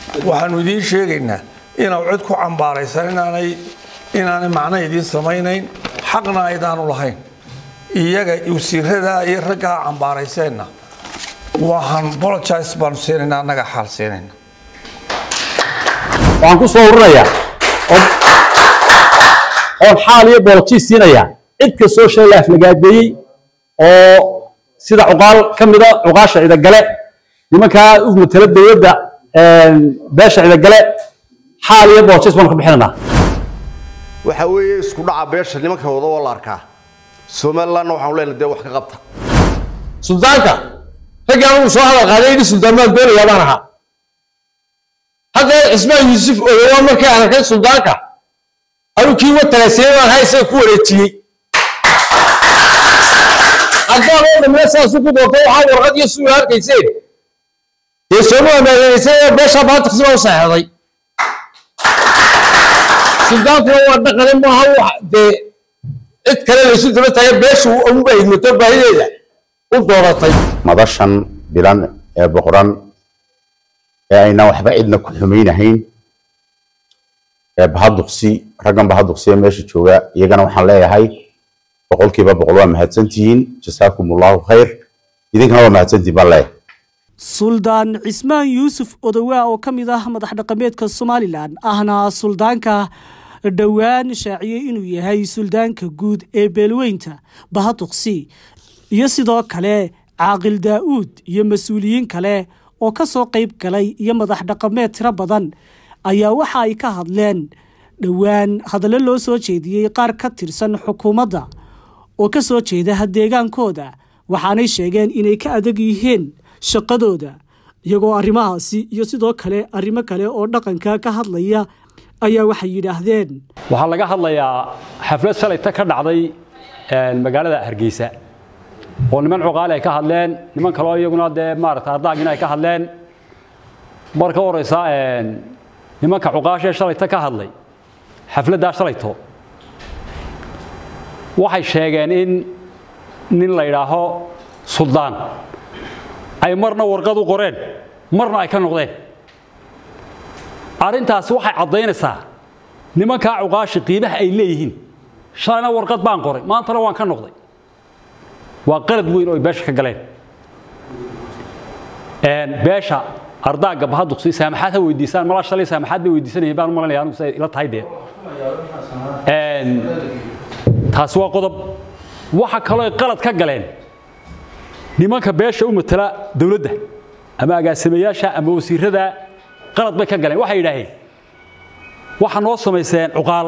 waxaanu idiin sheegaynaa inaw cid ku cambaaraysan inaanay inaanay macno idiin samaynayn xaqna aydaanu lahayn iyaga wasiiradaa iyo raggaa cambaarayseenna waxaan bologise baanu siinaynaa annaga xaal siinayna waxaan ku soo ururayaa oon xaal iyo boolojiis siinayaa cid kastoo shay la aflagaadeeyey oo sida cuqaal ka mida cuqaasha cidagale nimankaa u matala dowladda beesha cidagale xaal iyo boolojiis baanu ka bixinaynaa waxa weeye isku dhaca beesha nimanka wada oo la arkaa somalilandna waxaanu leenahay dee wax ka qabta suldaanka raggii anigu soo hadal qaaday idhi suldaan baan doonayaa baan ahaa hadda cismaan yuusuf odowa markii aan arkay suldaanka anuu kii wa talaasiyey baan hay isaga ku wareejiyey haddaan oo dhamina saasu ku doonto waxaa warqad iyo suula arkayseen dee sooma amaaneysay ee beeshaa baatiksi baa u saxeexday suldaankuna waa dhaqane maaha wax dee cid kale laysu daba taagay beeshu unba idmato baahideeda u dooratay madashan bilan ee boqoran ee ayna waxba cidna ku xumaynahayn ee bahaduqsi raggan bahaduqsi ee meesha jooga iyagana waxaan leeyahay boqolkiiba boqol waa mahadsantihiin jasaakum allahu khayr idinkana waa mahadsantihiin baan leeyahay suldaan cismaan yuusuf odowaa oo ka mid ah madax dhaqameedka somalilan ahna suldaanka dhowaan shaaciyey inuu yahay suldaanka guud ee beelweynta bahaduqsi iyo sidoo kale caaqil daa'uud iyo mas-uuliyiin kale oo ka soo qayb galay iyo madax dhaqameed tiro badan ayaa waxa ay ka hadleen dhowaan hadallo loo soo jeediyey qaar ka tirsan xukuumadda oo ka soo jeeda deegaankooda waxaanay sheegeen inay ka adag yihiin shaqadooda iyagoo arrimahaasi iyo sidoo kale arrimo kale oo dhaqanka ka hadlaya ayaa waxay yidhaahdeen waxaa laga hadlayaa xaflad shalayta ka dhacday magaalada hargeysa oo niman cuqaali ay ka hadleen niman kaleo iyaguna dee maarata ardaagina ay ka hadleen mar ka horeysa nimanka cuqaashee shalayta ka hadlay xafladdaa shalayto waxay sheegeen in nin la yidhaaho suldaan ay marna warqad u qoreen marna ay ka noqdeen arrintaasi waxay caddaynaysaa nimankaa cuqaashi qiimaha ay leeyihiin shalayna warqad baan qoray maantana waan ka noqday waa qalad weyn oo ay beesha ka galeen beesha ardaaga bahaduqsi saamaxaad ha weydiisaan malaa shalay saamaxaad bay weydiisanayeen baan u malanaya anigu siday ila tahay dee taasi waa qodob waxa kaloo ay qalad ka galeen nimanka beesha u matala dowladda ama agaasimayaasha ama wasiirada qalad bay ka galeen waxay yidhaaheen waxa noo samayseen cuqaal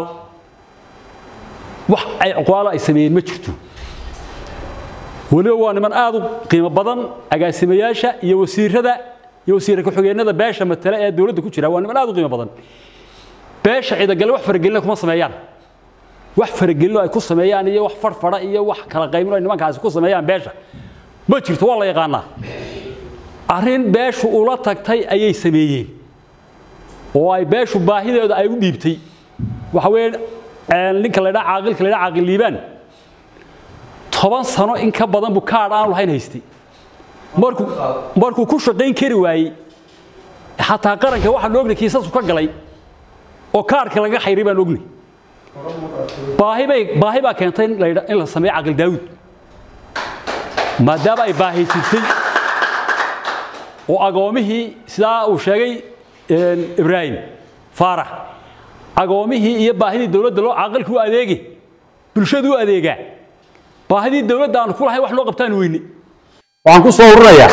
wax ay cuqaalo ay sameeyeen ma jirto weliba waa niman aad u qiimo badan agaasimayaasha iyo wasiirada iyo wasiir ku-xigeenada beesha matale ee dowladda ku jira waa niman aad u qiimo badan beesha ciidagale wax faragelina kuma sameeyaan wax faragelino ay ku sameeyaan iyo wax farfara iyo wax kala qaybino ay nimankaasi ku sameeyaan beesha ma jirto waa la yaqaanaa arrin beeshu ula tagtay ayay sameeyeen oo ay beeshu baahideeda ay u dhiibtay waxa weeye ninka la ydhaa caaqilka la ydhaa caaqil liibaan toban sano in ka badan buu kaadh aanu lahayn haystay markuu markuu ku shaqayn kari waayey xataa qaranka waxaan ognay kiisasku ka galay oo kaadhka laga xayray baan ognay baahi bay baahi baa keentay in la in la sameeyo caaqil daawud maadaama ay baahi jirtay oo agoomihii sidaa uu sheegay ibraahim faarax agoomihii iyo baahidii dowladda loo caaqilka u adeegi bulshadu u adeegaa baahidii dowladda aanu ku lahayn wax loo qabtaan weyne waxaan ku soo ururayaa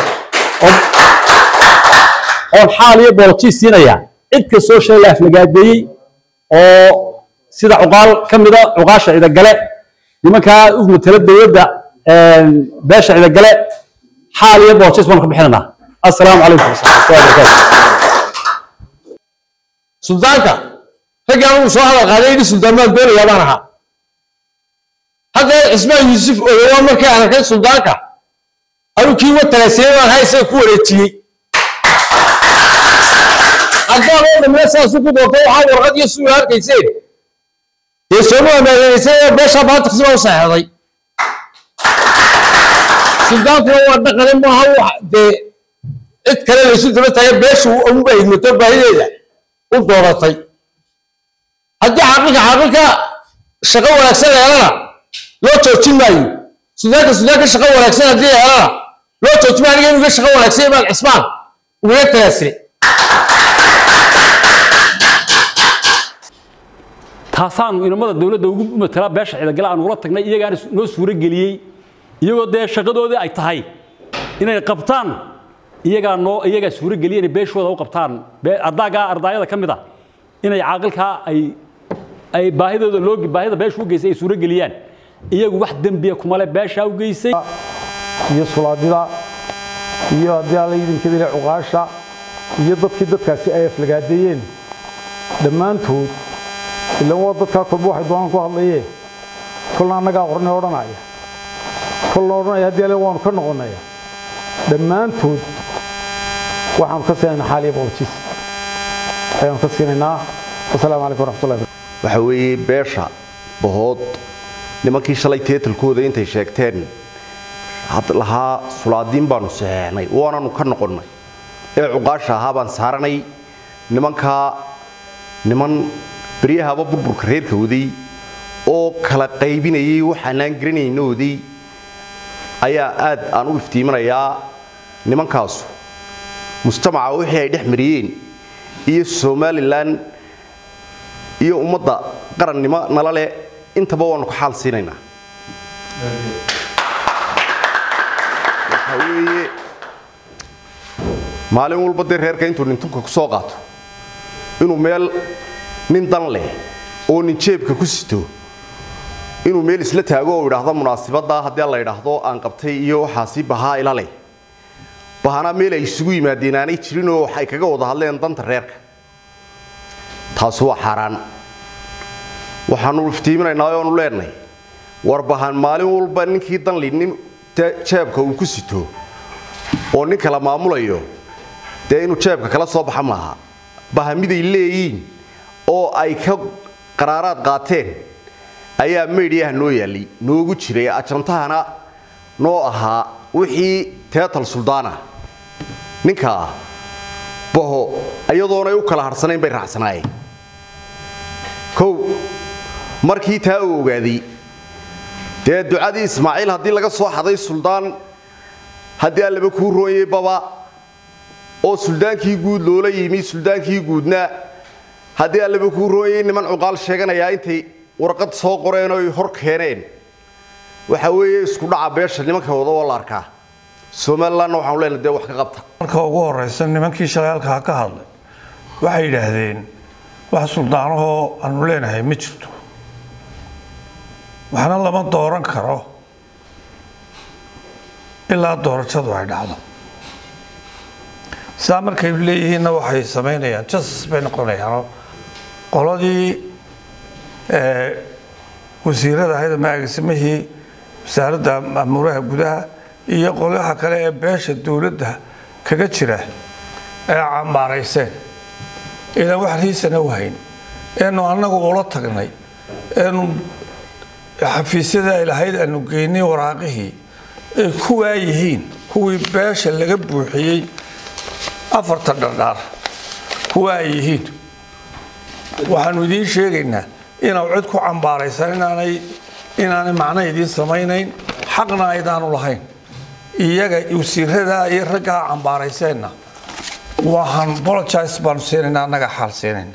oon xaal iyo boolojiis siinayaa cid kastoo shay la aflagaadeeyey oo sida cuqaal ka mida cuqaasha cidagale nimankaa u matala dowladda beesha cidagale xaal iyo boolojiis baanu ka bixinaynaa assalaamu calaykum waraxmatullahi wabarakaatu suldaanka raggii anigu soo hadal qaaday idhi suldaan baan doonayaa baan ahaa hadda cismaan yuusuf odowa markii aan arkay suldaanka anuu kii wa talaasiyey baan hay isaga ku wareejiyey haddaan oo dhamina saasu ku doonto waxaa warqad iyo suula arkayseen dee sooma amaaneysay ee beeshaa baatiksi baa u saxeexday suldaanku waa dhaqane maaha wax dee cid kale laysu daba taagay beeshu unba hidmato baahideeda u dooratay haddii xaqiiqa xaqiiqa shaqo wanaagsan yeelana loo joojin maayo sudaanka sudaanka shaqo wanaagsan haddii yeelana loo joojin maayo aniga inuga shaqo wanaagsan imaan cismaan ugaga tagaasire taasaanu inamada dowladda ugu matala beesha ciidagale aan ugula tagnay iyagaana noo suuro geliyey iyagoo dee shaqadoodii ay tahay inay qabtaan iyagaa noo iyagaa suuro geliyey inay beeshooda u qabtaan ardaagaa ardaayada ka mid ah inay caaqilkaa ay ay baahidooda loo baahida beesha u geysay ay suuro geliyaan iyagu wax dembiya kumale beeshaa u geysay iyo sulaadida iyo haddii alla idinkadile cuqaasha iyo dadkii dadkaasi ay aflagaadeeyeen dhammaantood ilan waa dadkaa kolba waxay doonaan ku hadlayeen kolna annagaa qornay odhanaya kolna odhanaya haddii alle waanu ka noqonaya dhammaantood waxaanu ka siinaynaa xaaliya booljiis ayaanu ka siinaynaa wasalaamu calaykum waraxmatullahi waxa weeye beesha bahood nimankii shalay teetalkooda intay sheegteen had lahaa sulaadiin baanu saxeexnay waananu ka noqonnay ee cuqaasha ahaa baan saaranay nimankaa niman beryahaba burburka reerka waday oo kala qaybinayay waxaanaan garanaynoodii ayaa aad aan u iftiiminayaa nimankaasu mujtamaca wixii ay dhex mariyeen iyo somalilan iyo ummadda qarannimo nala leh intaba waanu ka xaal siinaynaa waxa weeye maalin walba dee reerka intuu nintunka ku soo qaato inuu meel nin dan leh oo nin jeebka ku sito inuu meel isla taago oo idhaahdo munaasibadda haddii la idhaahdo aan qabtay iyo waxaasi bahaa ila leh bahana meel ay isugu yimaadeen aanay jirinoo waxay kaga wada hadleen danta reerka taasi waa xaaraan waxaanu iftiiminaynaa oonu leenahay war bahan maalin walba ninkii danli nin jeebka uu ku sito oo nin kala maamulayo dee inuu jeebka kala soo baxa maaha bahamiday leeyiin oo ay ka qaraaraad qaateen ayaa meydhiyaha noo yaallay noogu jiray ajantahana noo ahaa wixii teetal suldaana ninkaa baho iyadoonay u kala harsanayn bay raacsanaayeen kow markii taa uu ogaaday dee ducadii ismaaciil haddii laga soo xaday suldaan haddii allaba kuu rooyey baba oo suldaankii guud loola yimi suldaankii guudna haddii allaba kuu rooyey niman cuqaal sheeganayaa intay warqad soo qoreen oy hor keeneen waxa weeye isku dhaca beesha nimanka wada oo la arkaa somalilandna waxaanu leenahay dee wax ka qabta marka ugu horeysa nimankii shalay halkaa ka hadlay waxay yidhaahdeen wax suldaanahoo aanu leenahay ma jirto waxna lama dooran karo ilaa doorashadu ay dhacdo sidaa markay leeyihiinna waxay samaynayaan justice bay noqonayaanoo qoladii wasiirada ahayd ama agaasimihii wasaaradda amuuraha gudaha iyo qolaha kale ee beesha dowladda kaga jira ee cambaarayseen inaan wax riisana u hayn eenu annagu ula tagnay eenu xafiisyada ay lahayd aanu geynay waraaqihii ay kuwaa yihiin kuwii beesha laga buuxiyey afarta dhardhaar kuwa ay yihiin waxaanu idiin sheegaynaa inaw cid ku cambaaraysan inaanay inaanay macno idiin samaynayn xaqna aydaanu lahayn iyaga wasiiradaa iyo raggaa cambaarayseenna waxaan bologice baanu siinaynaa annaga xaal siinayna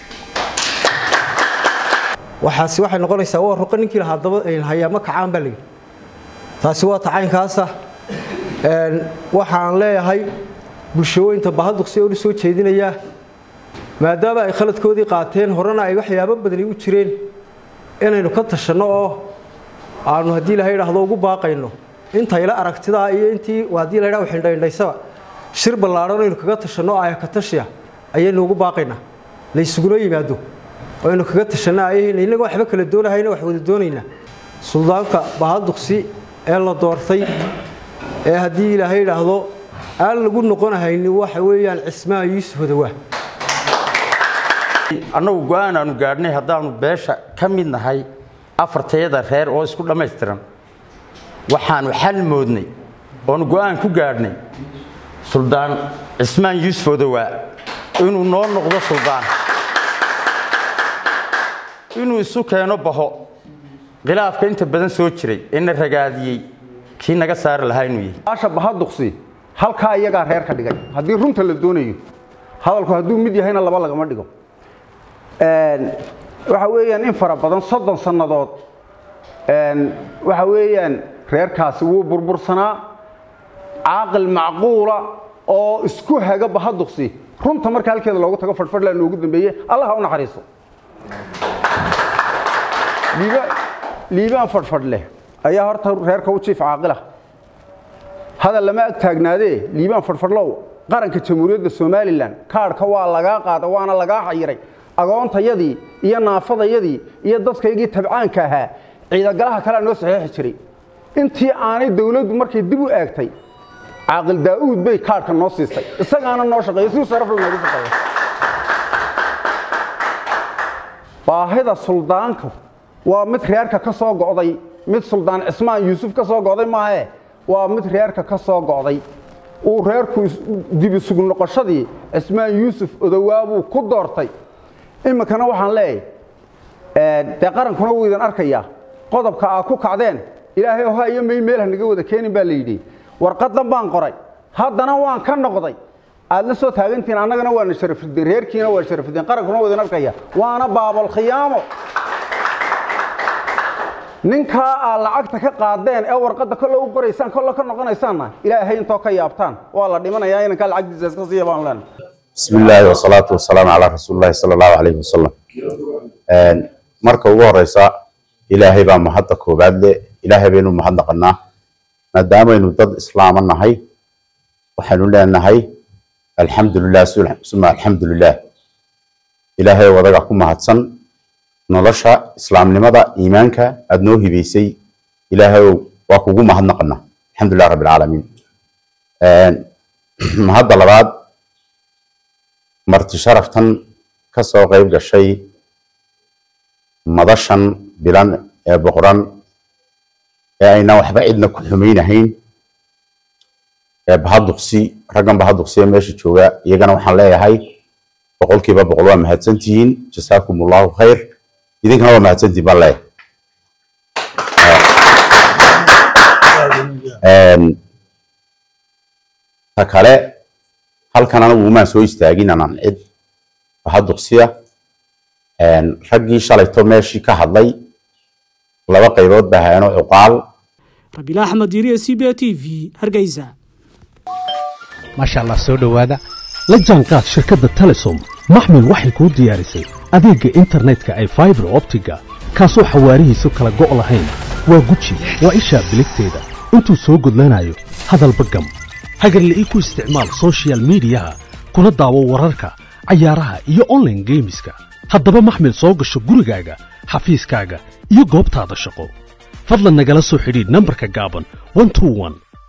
waxaasi waxay noqonaysaa waa ruqa ninkii lahaa daba hayaama kacaan baa layidhi taasi waa tacaynkaasa waxaan leeyahay bulshooyinta bahaduqsi oo u soo jeedinayaa maadaama ay khaladkoodii qaateen horena ay waxyaabo badani u jireen inaynu ka tashanno oo aanu haddii ilahay idhaahdo ugu baaqayno intayla aragtidaa iyo intii haddii la ydhah xindhaindhaysaba shir ballaadhan aynu kaga tashanno aaya ka tashiya ayaynu ugu baaqaynaa laysuguna yimaado aynu kaga tashanno ayahayna innagoo waxba kala doonahayna wax wada doonaynaa suldaanka bahaduqsi ee la doortay ee haddii ilaahay idhaahdo aan lagu noqonahayni waxa weeyaan cismaa yuusuf odawaa annagu go-aan aanu gaadhnay haddaanu beesha ka mid nahay afartayada reer oo isku dhammaystiran waxaanu xal moodnay oonu go-aan ku gaadhnay suldaan cismaan yuusuf odowaa inuu noo noqdo suldaan inuu isu keeno baho khilaafka inta badan soo jiray ee na ragaadiyey kii naga saari lahaa inuu yahay baasha bahaduqsi halkaa iyagaa reer ka dhigay haddii runta la doonayo hadalku hadduu mid yahayna laba lagama dhigo waxa weeyaan in fara badan soddon sannadood waxa weeyaan reerkaasi wuu burbursanaa caaqil macquula oo isku haga bahaduqsi runta marka halkeeda loogu tago fadhfadhlaa noogu dambeeye allah ha u naxariiso liibaan fadhfadh leh ayaa horta reerka u jiif caaqila hadal lama ag taagnaadee liibaan fadhfadhlow qaranka jamhuuriyadda somalilan kaadhka waa lagaa qaada waana lagaa xayiray agoontayadii iyo naafadayadii iyo dadkaygii tabcaanka ahaa ciidagalaha kalea noo saxeexi jiray intii aanay dawladdu markay dib u eegtay caaqil daa'uud bay kaadhka noo siisay isagaana noo shaqeeya si sharafla noogu shaqeeya baahida suldaanku waa mid reerka ka soo go'day mid suldaan cismaan yuusuf ka soo go'day maahe waa mid reerka ka soo go'day uu reerku dib isugu noqoshadii cismaan yuusuf odowaabuu ku doortay iminkana waxaan leeyahay dee qarankuna wuu idin arkayaa qodobka aa ku kacdeen ilaahay oha iyo may meel hanaga wada keenin baa la yidhi warqadan baan qoray haddana waan ka noqday aad la soo taagantihiin annagana waana sharafideen reerkiina waa sharafideen qarankuna waa idin arkaya waana baabal khiyaamo ninkaa aad lacagta ka qaadeen ee warqadda kolle u qoraysaan kolle ka noqonaysaanna ilaahay intoo ka yaabtaan waa la dhimanayaa inankaa lacagtiisa iska siiya baan leenahay بسم الله والصلاة والسلام على رسول الله صلى الله عليه وسلم marka ugu horeysa ilaahay baa mahadda koobaad le ilaahay baynu mahadnaqanaa maadaamaynu dad islaama nahay waxaynu leenahay alxamdulilah suma alxamdulilah ilaahay wadaga ku mahadsan nolosha islaamnimada iimaanka aada noo hibaysay ilaahay waa kugu mahadnaqanaa alxamdulilah rabbi alcaalamiin mahadda labaad marti sharaftan ka soo qayb gashay madashan bilan ee boqoran ee ayna waxba cidna ku xumaynahayn ee bahaduqsi raggan bahaduqsi ee meesha jooga iyagana waxaan leeyahay boqolkiiba boqol waa mahadsantihiin jasaakum allahu khayr idinkana waa mahadsantihiin baan leeyahay ta kale halkan anagu umaan soo istaagin anaan cid bahaduqsiya raggii shalayto meeshii ka hadlay laba qaybood baa hayaano cuqaal rabiil axmed yiriye c b t v hargeysa maasha allah soo dhowaada la jaanqaad shirkadda telesom maxmil waxay kuu diyaarisay adeegga internetka ay faibar optiga kaasoo xawaarihiisu kala go' lahayn waa guji waa ishaa biligteeda intuu soo gudlanayo hadalba gam hagarle ii ku isticmaal soshiyal miidiyaha kuna daawo wararka cayaaraha iyo onlaine geemiska haddaba maxmil soo gasho gurigaaga xafiiskaaga iyo goobtaada shaqo fadlan nagala soo xidhiidh nambarka gaaban